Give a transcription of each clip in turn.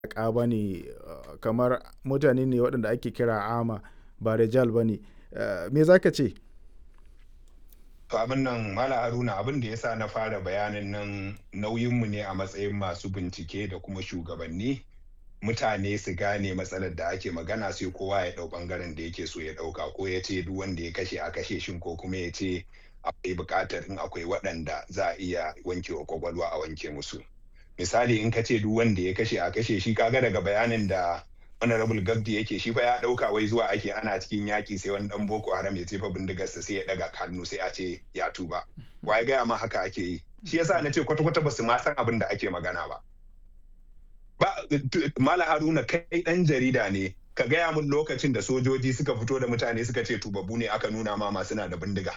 mayaƙa ba ne kamar mutane ne waɗanda ake kira ama ba rijal ba ne me za ka ce To abin nan Mala Haruna abin da ya sa na fara bayanin nan nauyinmu ne a matsayin masu bincike da kuma shugabanni mutane su gane matsalar da ake magana sai kowa ya ɗau ɓangaren da yake so ya ɗauka ko ya ce duk wanda ya kashe a kashe shin ko kuma ya ce akwai buƙatar in akwai waɗanda za a iya wanke wa kwakwalwa a wanke musu. Misali in ka ce duk wanda ya kashe a kashe shi kaga daga bayanin da honorable gabdi yake shi fa ya dauka wai zuwa ake ana cikin yaki sai wani dan boko haram ya jefa bindigarsa sai ya daga hannu sai a ce ya tuba ya gaya ma haka ake yi shi yasa na ce kwata kwata basu ma san abin da ake magana ba ba mala haruna kai dan jarida ne ka gaya mun lokacin da sojoji suka fito da mutane suka ce tubabu ne aka nuna ma masu na da bindiga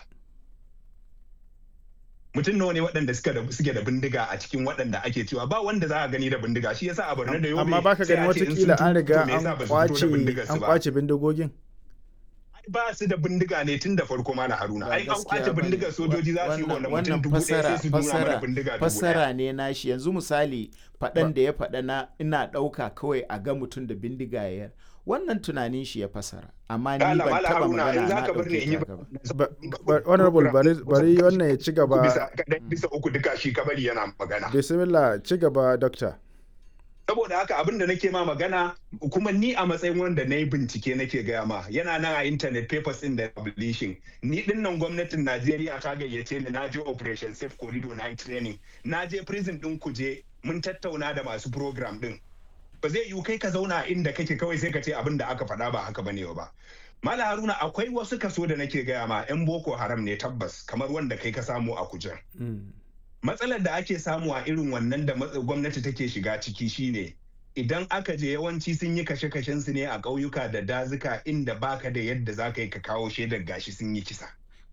mutum nawa ne waɗanda suke da bindiga a cikin waɗanda ake cewa ba wanda za a gani da bindiga shi yasa a Borno da Yobe amma baka gani watakila an riga an kwace an kwace bindigogin ba su da bindiga ne tun da farko mana haruna ai an kwace bindigar sojoji za su yi wannan mutum dubu ɗaya sai su nuna mana bindiga dubu fasara ne nashi yanzu misali faɗan da ya faɗa na ina ɗauka kawai a ga mutum da bindiga ya wannan tunanin shi ya fasara amma ni ban taba magana na dauke honorable bari wannan ya ci gaba bisa uku duka shi kabari yana magana bismillah ci gaba doctor saboda haka abin da nake ma magana kuma ni a matsayin wanda na yi bincike nake gaya ma yana nan a internet papers in da publishing ni din nan gwamnatin najeriya ta gayyace ni na je operation safe corridor na training na je prison din kuje mun tattauna da masu program din ba zai yiwu kai ka zauna inda kake kawai sai ka ce abin da aka faɗa ba haka bane ba mala haruna akwai wasu kaso da nake gaya ma yan boko haram ne tabbas kamar wanda kai ka samu a kujen matsalar da ake samu a irin wannan da gwamnati take shiga ciki shine idan aka je yawanci sun yi kashe-kashen su ne a ƙauyuka da dazuka inda baka da yadda za ka yi ka kawo shaidar gashi sun yi kisa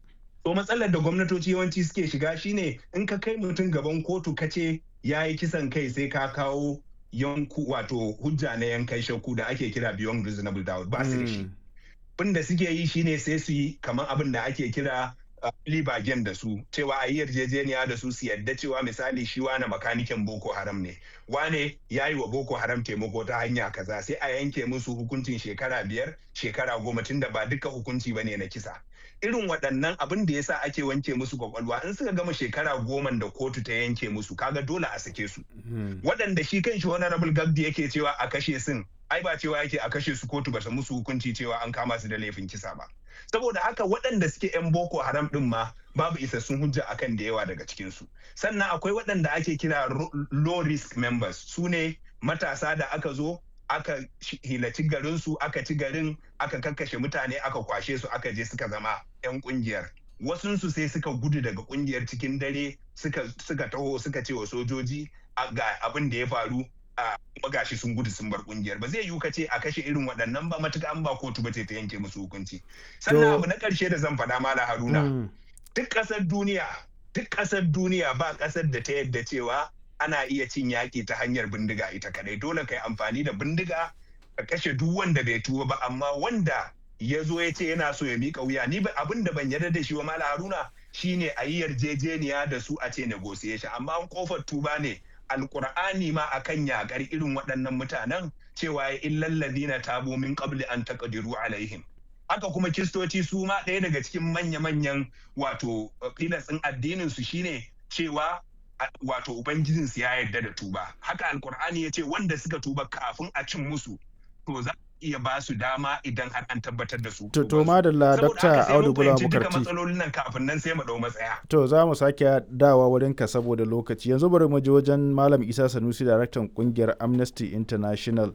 to matsalar da gwamnatoci yawanci suke shiga shine in ka kai mutum gaban kotu ka ce ya yi kisan kai sai ka kawo yanku wato hujja na yankan shakku da ake kira beyond reasonable doubt ba su da shi abin da suke yi shine sai su yi kamar abin da ake kira libagen da su cewa a yi yarjejeniya da su su yadda cewa misali shi wane makanikin boko haram ne wane ya yi wa boko haram taimako ta hanya kaza sai a yanke musu hukuncin shekara biyar shekara goma tunda ba duka hukunci ba ne na kisa irin waɗannan abin da yasa ake wanke musu kwakwalwa in suka gama shekara goma da kotu ta yanke musu kaga dole a sake su waɗanda shi kan shi honorable gabdi yake cewa a kashe sun ai ba cewa yake a kashe su kotu ba ta musu hukunci cewa an kama su da laifin kisa ba saboda haka waɗanda suke 'yan boko haram ɗin ma babu isassun hujja akan da yawa daga cikinsu sannan akwai waɗanda ake kira low risk members su ne matasa da aka zo aka hilaci garinsu aka ci garin aka kakkashe mutane aka kwashe su aka je suka zama 'yan kungiyar wasunsu sai suka gudu daga kungiyar cikin dare suka taho suka ce wa sojoji ga abin da ya faru a magashi sun gudu sun bar kungiyar ba zai yiwu ka ce a kashe irin waɗannan ba matuka an ba kotu ba ce ta yanke musu hukunci sannan abu na ƙarshe da zan faɗa mala haruna duk ƙasar duniya duk ƙasar duniya ba ƙasar da ta yadda cewa ana iya cin yaƙi ta hanyar bindiga ita kadai dole ka yi amfani da bindiga ka kashe duk wanda bai tuba ba amma wanda ya zo ya ce yana so ya miƙa wuya ni abin da ban yarda da shi wa mala haruna shine a yi yarjejeniya da su a ce negotiation amma an kofar tuba ne alkur'ani ma akan yakar irin waɗannan mutanen cewa ya illal ladina tabu min qabli an taqdiru alaihim haka kuma kistoci su ma ɗaya daga cikin manya-manyan wato filas ɗin addinin su shine cewa wato ubangijin su ya yarda da tuba haka alkur'ani ya ce wanda suka tuba kafin a cin musu to za iya ba su dama idan har an tabbatar da su. To, to madalla Dr. Audu Bula Bukarti. matsalolin nan kafin nan sai mu dau matsaya. To, za mu sake dawa wurin ka saboda lokaci. Yanzu bari mu je wajen Malam Isa Sanusi, daraktan kungiyar Amnesty International.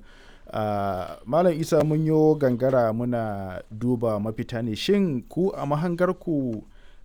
Uh, Malam Isa mun yo gangara muna duba mafita ne. Shin ku a mahangarku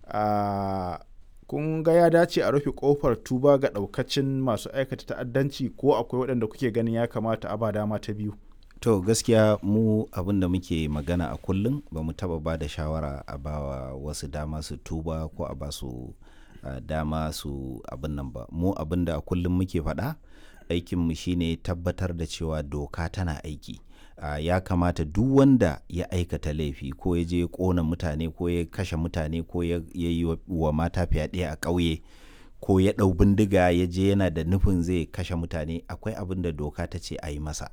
uh, kun ga ya dace a rufe kofar tuba ga daukacin masu aikata ta'addanci ko akwai waɗanda kuke ganin ya kamata a ba dama ta biyu? to gaskiya mu abin da muke magana a kullum ba mu taba ba da shawara a bawa wasu dama su tuba ko a ba su uh, dama su abin nan ba mu abin da a kullum muke faɗa aikinmu shine tabbatar da cewa doka tana aiki uh, ya kamata duk wanda ya aikata laifi ko ya je kona mutane ko ya kashe mutane ko ya yi wa mata fyaɗe a ƙauye ko ya ɗau bindiga ya je yana da nufin zai kashe mutane akwai abin da doka ta ce a yi masa